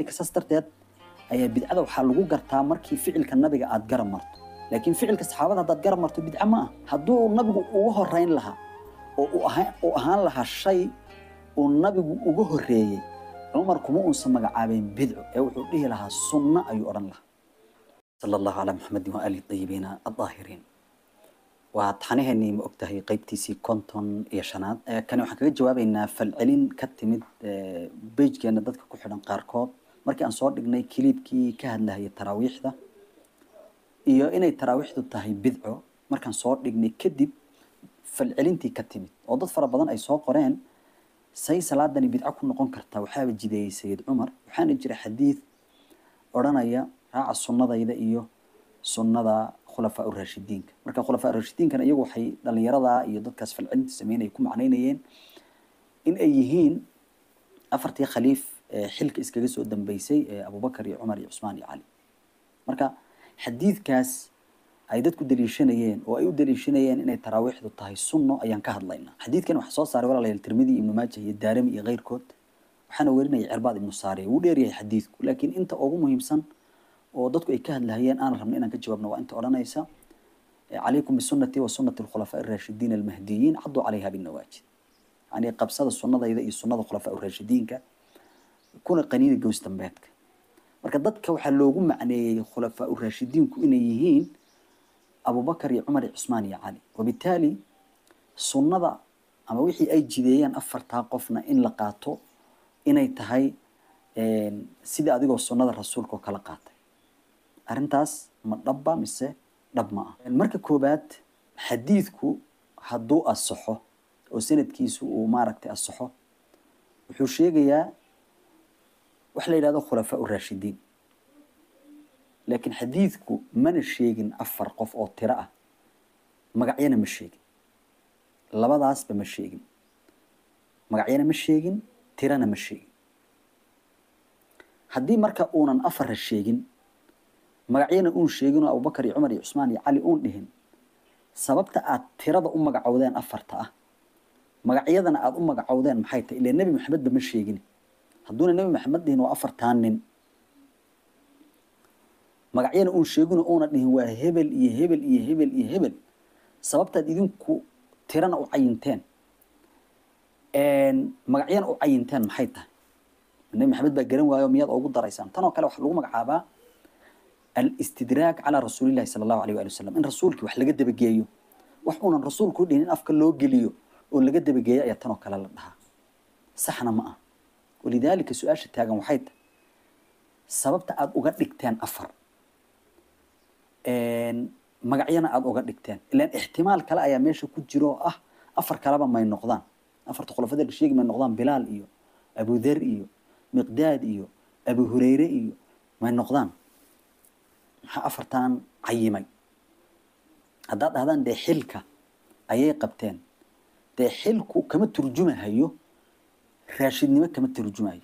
saas darteed ayaa bidcada waxaa lagu gartaa markii ficilka nabiga aad garab marto laakiin ficilka saxaabada haddaad garab marto bidca ma ah hadduu nabigu uga horeyn lahaa oo uu ahaan- uu ahaan lahaa shay uu nabigu uga horeeyey cumar kuma uusan magacaabeen bidco ee wuxuu dhihi lahaa sunno ayuu odhan lahaa sala allahu calaa maxamedin waaalihi ayibiina addaahiriin waa taxaniheenii ma ogtahay qeybtiisii konton iyo shanaad Eh, kani waxaan kaga jawaabeynaa falcelin ka timid eh, bejgeena dadka ku xidhan qaarkood markii aan soo dhignay kiliibkii ka hadlahayay taraawiixda iyo inay taraawiixdu tahay bidco markaan soo dhignay kadib falcelintii ka timid oo dad fara badan ay soo qoreen say salaadani bidco ku noqon kartaa waxaaba jideeyey sayid cumar waxaana jira xadiid odhanaya raaca sunnadayda iyo sunnada khulafaa urashidiinka marka khulafaa urashidiinkana iyagu waxay dhalinyarada iyo dadkaas falcelinta sameynaya ku macnaynayeen in ay yihiin afartii khaliif ee xilka iskaga soo dambeysay ee abubakar iyo cumar iyo cusmaan iyo cali marka xadiidkaas ay dadku daliishanayeen oo ay u daliishanayeen inay taraawiixdu tahay sunno ayaan ka hadlaynaa xadiidkan waxaa soo saaray walaalayaal tirmidi ibnu maajah iyo daarami iyo keyrkood waxaana werinaya cirbaad ibnu saariya wuu dheeryahay xadiidku laakiin inta ugu muhiimsan oo dadku ay ka hadlahayeen aan rabna inaan ka jawaabno waa inta odhanaysa calaykum bisunati wa sunati alkhulafaa araashidiin almahdiyiin caduu calayha binnawaajid yani qabsada sunnadayda iyo sunnada khulafaa raashidiinka kuna qaniina gows dambeedka marka dadka waxaa loogu macneeyey khulafaa raashidiinku inay yihiin abubakar iyo cumar iyo cusmaan iyo cali wabitaali sunnada ama wixii ay jideeyeen afartaa qofna in la qaato inay tahay sidii adigoo sunnada rasuulka oo kala qaatay arrintaas ma dhabba mise dhab ma ah marka koobaad xadiidku hadduu asaxo oo sanadkiisu uu maaragtay asaxo wuxuu sheegayaa wax la yidhahdo khulafaa raashidiin laakiin xadiidku mana sheegin afar qof oo tiro ah magacyana ma sheegin labadaasba ma sheegin magacyana ma sheegin tirana ma sheegin haddii marka uunan afarra sheegin magacyana uun sheegin oo abubakar iyo cumar iyo cusmaan iyo cali uun dhihin sababta aad tirada u magacowdeen afarta ah magacyadana aada u magacowdeen maxay tahay ilaa nebi maxamedba ma sheegin hadduuna nebi maxamed dhihin waa afartaan nin magacyana uun sheegino uuna dhihin waa hebel iyo hebel iyo hebel iyo hebel sababtaad idinku tirana u cayinteen magacyana u cayinteen maxay tahay nebi maxamed baa garan waayo miyaad ugu daraysaan tan oo kale waxaa lagu magacaabaa alistidraag calaa rasuulillahi sala allahu alayh waali wasalam in rasuulkii wax laga dabageeyo wax uunan rasuulku dhihin in afka loo geliyo oo laga dabageeyo ayaa tan oo kale la dhahaa saxna ma ah walidaalika su-aasha taagan waxay tahay sababta aada uga dhigteen afar magacyana aada uga dhigteen ilaan ixtimaal kale ayaa meesha ku jiro oo ah afar kaleba may noqdaan afarta khulafada la sheegi may noqdaan bilaal iyo abudar iyo miqdaad iyo abu hureyre iyo may noqdaan maxaa afartan cayimay haddaad dhahdaan dee xilka ayay qabteen dee xilku kama turjumahayo raashidnimo kama turjumayo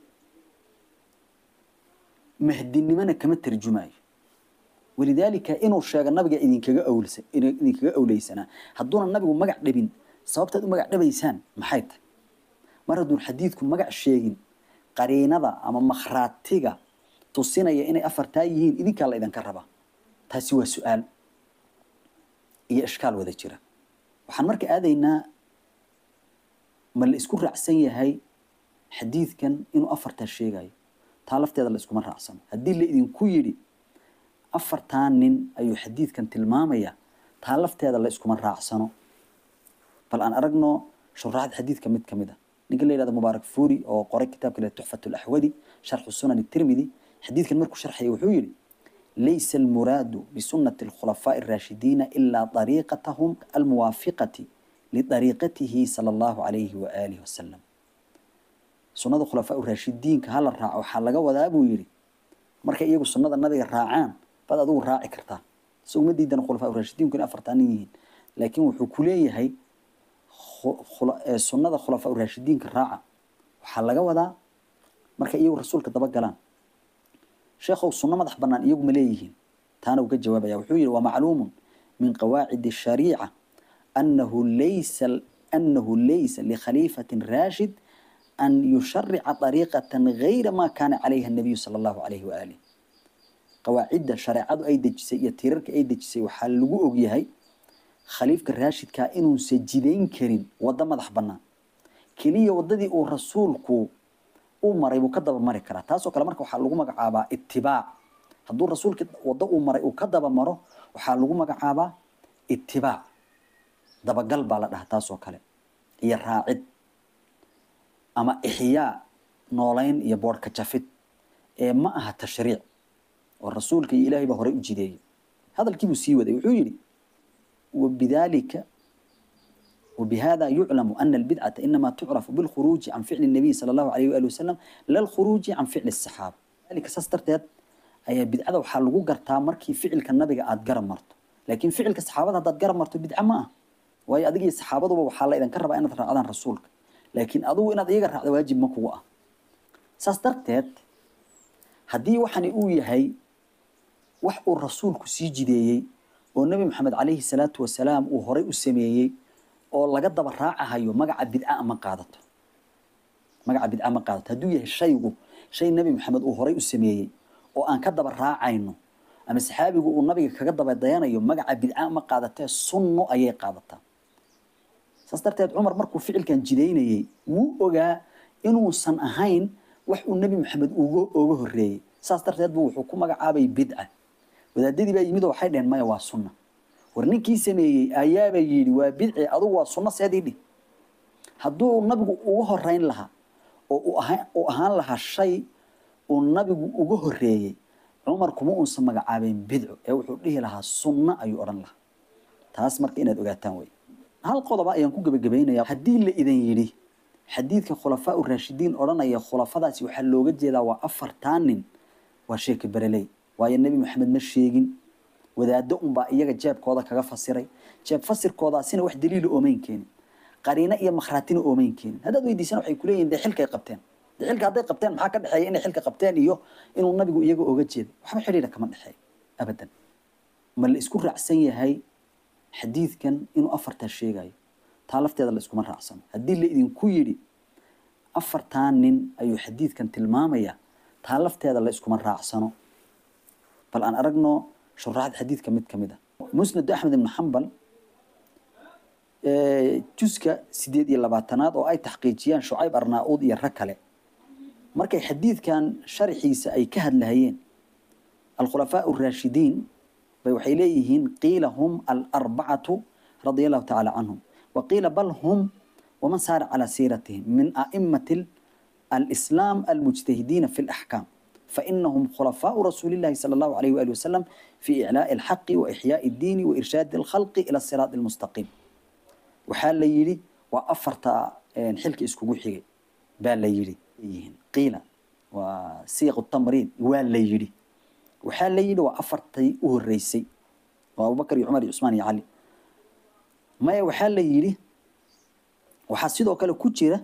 mahdinimona kama turjumayo walidaalika inuu sheego nabiga idinkaga awlsa idinkaga awleysanaa hadduuna nabigu magac dhabin sababtaad u magac dhabaysaan maxay tahay mar hadduun xadiidku magac sheegin qariinada ama makhraatiga tusinaya inay afartaa yihiin idinkaa la idinka rabaa taasi waa su-aal iyo ishkaal wada jira waxaan marka aadaynaa ma la isku raacsan yahay xadiidkan inuu afartaa sheegayo taa lafteeda la iskuma raacsano haddii la idinku yidhi afartaa nin ayuu xadiidkan tilmaamaya taa lafteeda la iskuma raacsano bal aan aragno shuraaxda xadiidka mid ka mid a ninka la yidhahdo mubaarak fuuri oo qoray kitaabka le tuxfat laxwadi sharxu sunan tirmidi xadiidkan markuu sharxaya wuxuu yidhi laysa almuraadu bisunati alkhulafaaءi الraashidiina ilaa dariiqatahum almuwaafiqati lidariiqatihi sala allahu alayhi waaalihi wasalam sunnada khulafaa raashidiinka hala raaco waxaa laga wadaa buu yidhi markay iyagu sunnada nabiga raacaan baad adigu raaci kartaa isagu ma diidan khulafaa raashidiinku in afartaanin yihiin laakiin wuxuu ku leeyahay sunnada khulafaa raashidiinka raaca waxaa laga wadaa markay iyagu rasuulka daba galaan sheekhow sunno madax bannaan iyagu ma leeyihiin taana uu ka jawaabaya wuxuu yidhi waa macluumun min qawaacidi shariica annahu laysa annahu laysa likhaliifatin raashid an yusharica dariiqatan gayra ma kaana calayha nabiyu sala allahu calayhi waaalih qawaacidda shareecadu ay dejisay iyo tiirarka ay dejisay waxaa lagu ogyahay khaliifka raashidkaa inuusan jidayn karin waddo madax bannaan keliya waddadii uu rasuulku u maray buu ka daba mari karaa taasoo kale marka waxaa lagu magacaabaa itibaac hadduu rasuulkii waddo uu maray uu ka daba maro waxaa lagu magacaabaa itibaac dabagal baa la dhahaa taasoo kale iyo raacid ama ixyaa noolayn iyo boodhka jafid ee ma aha tashriic oo rasuulka iyo ilaahay baa horey u jideeyey hadalkiibuu sii waday wuxuu yidhi wabidaalika وبهذا يعلم أن البدعة إنما تعرف بالخروج عن فعل النبي صلى الله عليه وآله وسلم لا الخروج عن فعل الصحابة ذلك سسترتد أي بدعة وحال لغو قرتا مركي فعل كالنبي قاد قرم مرتو لكن فعل كالصحابة هذا قرم مرتو بدعة ما وهي أدقي الصحابة وحال إذا كرب أن ترى عدن رسولك لكن أدو إن أدقي هذا واجب مكوة سسترتد هدي وحني أوي هي وحق الرسول كسيجي ديي والنبي محمد عليه الصلاة والسلام وهري السميي oo laga daba raacahayo magaca bidca ma qaadato magaca bidca ma qaadato hadduu yahay shaygu shay nebi maxamed uu horay u sameeyey oo aan ka daba raacayno ama saxaabigu uu nabiga kaga daba dayanayo magaca bidca ma qaadatee sunno ayay qaadataa saas darteed cumar markuu ficilkan jidaynayey wuu ogaa inuusan ahayn wax uu nebi maxamed uga oga horreeyey saas darteed buu wuxuu ku magacaabay bidca wadaadadii baa yimid oo waxay dheheen maya waa sunna war ninkii sameeyey ayaaba yidhi waa bidci adugu waa sunno seedii dhih hadduu nabigu uga horeyn lahaa oo uu ahaan lahaa shay uu nabigu uga horreeyey cumar kuma uusan magacaabeen bidco ee wuxuu dhihi lahaa sunno ayuu odhan lahaa taas marka inaad ogaataan wey hal qodoba ayaan ku gebagabaynaya haddii la idan yidhi xadiidka khulafaa u raashidiin odhanaya khulafadaasi waxaa looga jeedaa waa afartaa nin waa sheeka bereley waayo nebi maxamed ma sheegin wadaado unbaa iyaga jeebkooda kaga fasiray jeeb fasirkoodaasina wax daliila oomayn keenin qariino iyo makhraatina oomayn keenin haddaad weydiisana waxay kuleeyihin dee xilkay qabteen dee xilka hadday qabteen maxaa ka dhexeeya inay xilka qabteen iyo inuu nabigu iyaga oga jeeday waxba xidhiidha kama dhexeeyo abadan ma la isku raacsan yahay xadiidkan inuu afartaa sheegayo taa lafteeda la iskuma raacsano haddii la idinku yidhi afartaa nin ayuu xadiidkan tilmaamaya taa lafteeda la iskuma raacsano bal aan aragno shuraaxda xadiidka mid ka mid ah musnad axmed ibn xambal juska sideed iyo labaatanaad oo ay taxqiijiyaan shucayb arnaa-uud iyo rag kale markay xadiidkan sharxiisa ay ka hadlahayeen alkhulafaa araashidiin bay waxay leeyihiin qiila hum alarbacatu radia allahu tacaala canhum wa qiila bal hum waman saara calaa siiratihim min a'imati alislaam almujtahidiina fi laxkaam فإنهم خلفاء رسول الله صلى الله عليه وآله وسلم في إعلاء الحق وإحياء الدين وإرشاد الخلق إلى الصراط المستقيم وحال ليلي وأفرت حلك إسكو حيجي بال ليلي قيل وسيق التمرين وال ليلي وحال ليلي وأفرت أه الرئيسي وأبو بكر عمر عثمان علي ما وحال ليلي وحاسيدو كلا كوتشيرة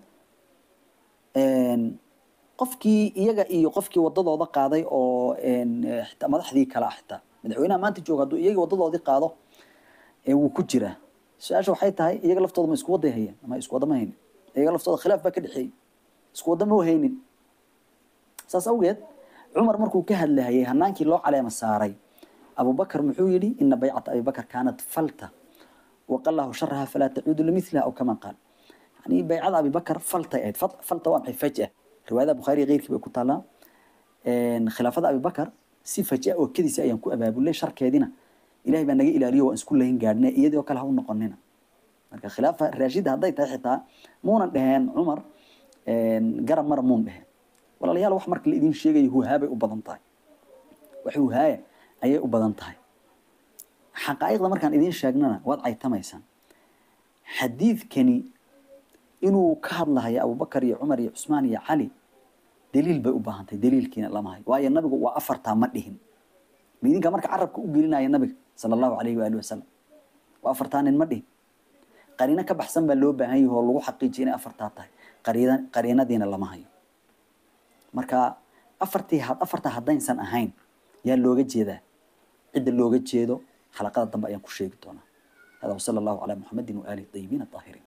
qofkii iyaga iyo qofkii wadadooda qaaday oo xitaa madaxdii kale ah xitaa madaxweynaha maanta jooga hadduu iyaga wadadoodii qaado wuu ku jiraa su-aasha waxay tahay iyaga laftooda ma isku waday hayeen ama isku wada ma haynin iyaga laftooda khilaaf baa ka dhexeeyey isku wada ma haynin saas awgeed cumar markuu ka hadlahayay hanaankii loo caleema saaray abubakar muxuu yidhi ina baycata abibakar kaanat falta waqallahu sharaha falaa tacuudu limithliha aw kama qaal yani baycada abibakar faltay ahayd falta waa maxay fajah riwaayada bukhaari keyrkii bay ku taallaa khilaafada abibakar si faja oo kediisa ayaan ku abaabulay sharkeedina ilahay baa naga ilaaliyo waan isku layn gaadhne iyadoo kale ha u noqonina marka khilaafa raashida hadday tahay xitaa muunan dheheen cumar garab mara muun dheheen walaalayaal wax marka la idin sheegayo huhaabay u badan tahay wax huhaaya ayay u badan tahay xaqaa'iqda markaan idiin sheegnana waad caytamaysaan xadiidkani inuu ka hadlahayo abubakar iyo cumar iyo cusmaan iyo cali daliil bay u baahan tahay daliilkiina lama hayo waayo nabigu waa afartaa ma dhihin ma idinka marka carabka u gelinaya nabiga sala allahu calayhi waalihi wasalam waa afartaa nin ma dhihin qariino ka baxsan baa loo baahan yahi oo lagu xaqiijiya inay afartaa tahay qariina qariinadiina lama hayo marka afartii afartaa haddaynsan ahayn yaa looga jeedaa cidda looga jeedo xalaqada dambe ayaan ku sheegi doonaa hada wasala allahu calaa muxamedin waaalihi tayibiin aطaahiriin